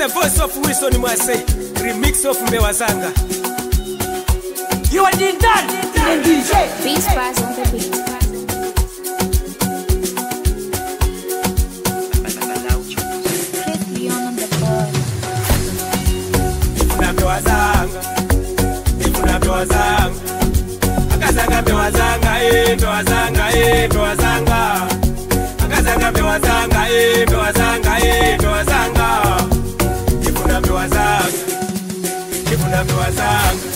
the voice of Wilson Mwase, remix of Mbewazanga. You are the done, the DJ. Beats Bars on the beat. Chris Leon on the board. Ifuna Mbewazanga, Ifuna Mbewazanga. Akazanga Mbewazanga, eh, Mbewazanga, eh, Mbewazanga. Akazanga Mbewazanga, eh, Mbewazanga, eh, Mbewazanga. Ifuna Mbewazanga, Ifuna Mbewazanga.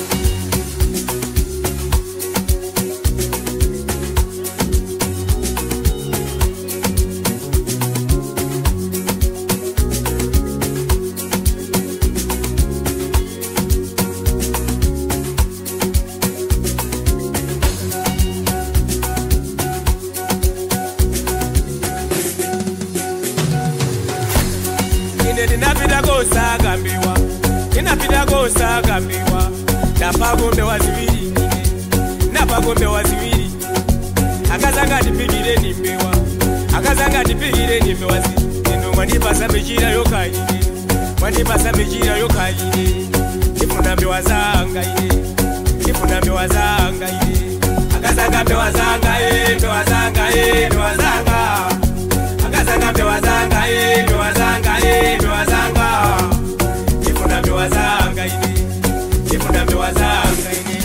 ine ndinapita kosakambiwa ndinapita kosakambiwa ndapagombewa ziwiri ine ndapagombewa ziwiri akazanga ndipikire nimbewa akazanga ndipikire nimbewa zi ino mwandipasa michira yokaine mwandipasa michira yokaine ndifuna mbewa zanga ine ndifuna mbewa zanga ine akazanga mbewa zanga e mbewa zanga e mbewa zanga akazanga mbewa zanga e mbewa zanga e mbewa zanga ndifuna mbewa zanga ine ndifuna mbewa zanga ine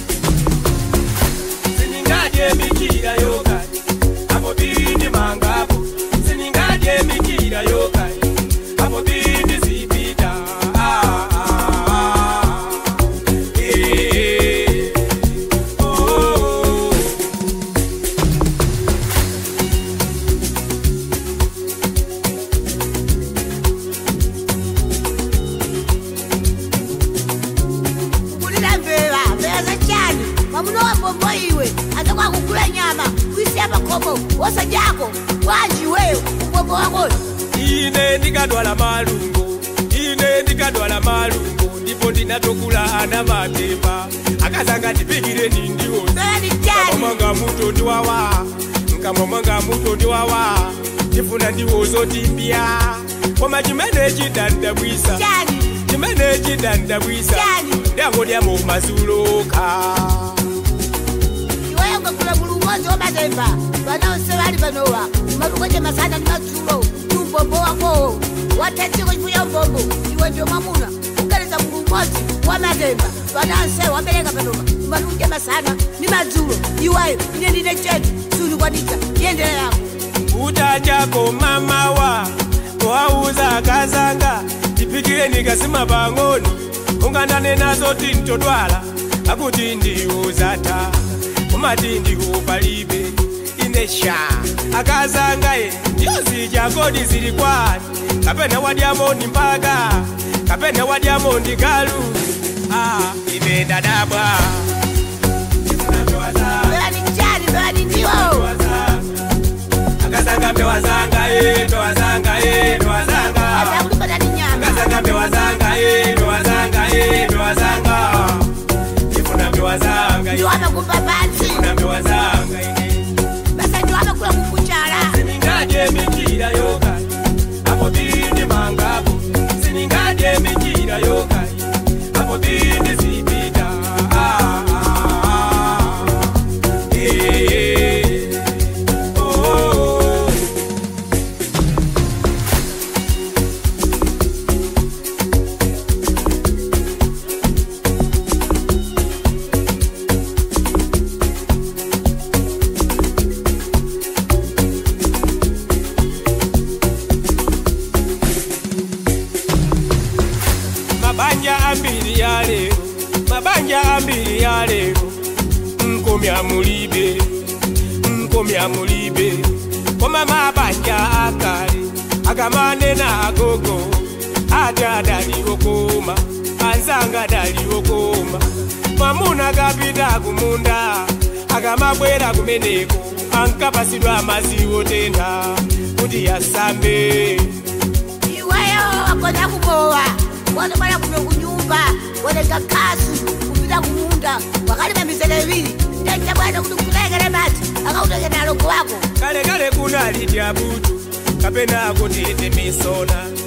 siningadye mikira yokani apo bindi mangapo siningadye mikira yokani apo bindi zipita Ah, ah, ah. Eh, oh, oh, oh. kulira mvera mvera zachani mwamuna wa mbombo iwe aza kwakugula nyama kuisiya makomo wosajako wanji iweyo mbombo wakoyo ine ndikadwala malungo ine ndikadwala malungo ndipo ndinatokula ana matemba akazanga ndipikire nindiwo mvera ni chani mwanga muto ndiwawa mkamwa mwanga muto ndiwawa ndifuna ndiwozo timbya koma chimene chidandabwisa chani chimene chidandabwisa Chani? ndangodyamo mazuloka iweyo ngakula mulu umodzi wamatemba vanonse vali panowa malukoche masana ndi madzulo ndi umbombo wakowo watetsiko chifuya umbombo iwe ndio mwamuna ukaleza mulu umodzi wamatemba vanonse wabereka panowa malukoche masana ndi madzulo iweyo ine ndine chetu sulikwanitsa yendera yako utachako mamawa wauza akazanga tipikire nikasima pang'ono ungandane nazo tintodwala akuti ndiuzata umati ndikupalibe inesha akazanga ye ndiyozi chakodi zili kwani kapena wadyamondi mpaka kapena wadyamondi galu ah, ine ndadabwa mvera ni chani mvera ni ndiwo akazanga mbewazanga e mbewazanga e mbewazanga azakulipata ni nyama akazanga mbewazanga e mbewazanga e mbewazanga ifuna mbewazanga ndiwamakumba pansi ifuna mbewazanga ine basa ndiwamakula kukuchala siningadye mikira yokai apo bindi mangapo siningadye mikira yokai apo bindi zipita Ah, ah, ah. Eh, eh. Oh, oh, oh. mabanja ambiri ya lero mabanja ambiri ya lero nkomya mulibe nkomya mulibe koma mabanja akale agamanena agogo ate adaliwokoma anzanga daliwokoma mwamuna gapita kumunda akamabwera kumeneko ankapasidwa amaziwo tentha kuti yasambe iweyo wakona kubowa wanobala kuno kunyumba waneka kasu kupita kumunda wakalima mizere ibiri ndaita bwana kuti kutekele mati akautekele alongo wako kale kale kunali tyabutu kapena kuti ite misona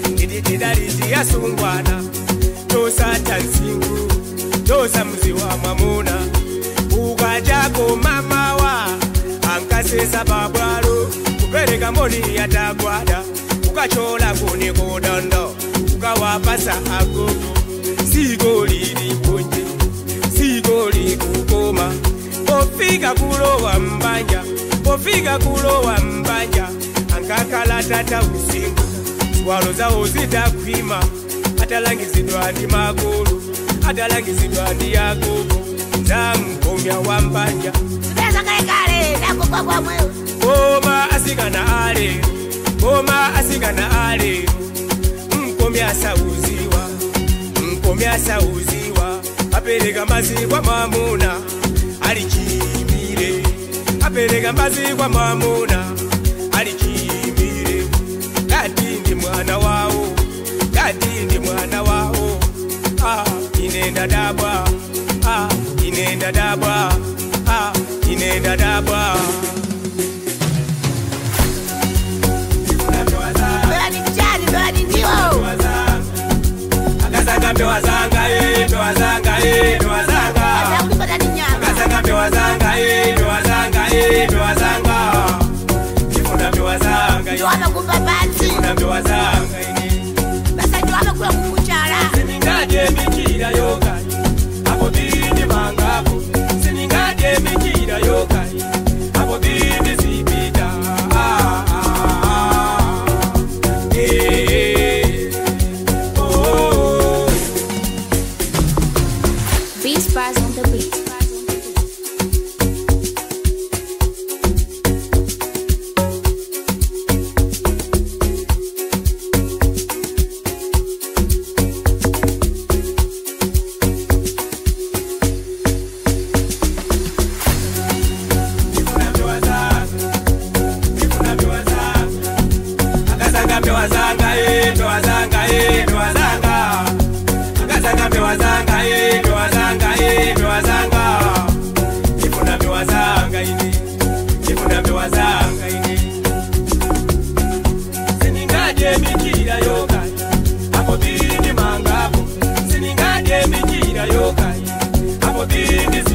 ndidididaliti yasungwana tosata nsingu tosa mzi wa mwamuna ukajako mamawa ankasesa pabwalo kupereka mboni yatagwada ukachola kuni kudondo ukawapasa agogo siko lili kunje siko likukoma pofika kulowa mbanja pofika kulowa mbanja ankakala tata usingu ziwalo zawo zitakwima atalangizidwa ndi magulu atalangizidwa ndi agogo zamkomya wa mbanja zipeza kalekale nakugwagwa mwewe koma asikana alero koma asikana alero mkomya asauziwa mkomya asauziwa apereka mbazi kwa mwamuna alichimire apereka mbazi kwa mwamuna alichimire kati ndi mwana wawo kati ndi mwana wawo ah, inenda dabwa ah, inenda dabwa ah, inenda dabwa mbewa ni mchani mbewa ni ndiwo akasanga mbewa zanga eh, mbewa zanga eh, mbewa zanga akulipata ni nyama akasanga mbewa zanga eh, mbewa zanga eh, mbewa zanga ndifuna mbewa zanga ndiwo amakumba pansi ndifuna mbewa zanga ini basa ndiwo amakula kumuchala siningadye mikira yokai apo bindi mangapo siningadye mikira yokai apo bindi zipita Ah, ah, ah. Eh, oh, oh, oh. Beast Bars on the beat. akasanga mbewa zanga eh, mbewa zanga eh, mbewa zanga akasanga mbewa zanga eh, mbewa zanga eh, mbewa zanga ndifuna mbewa zanga ini ndifuna mbewa zanga ini siningadye mikira yokai apo bindi mangapo siningadye mikira yokai apo bindi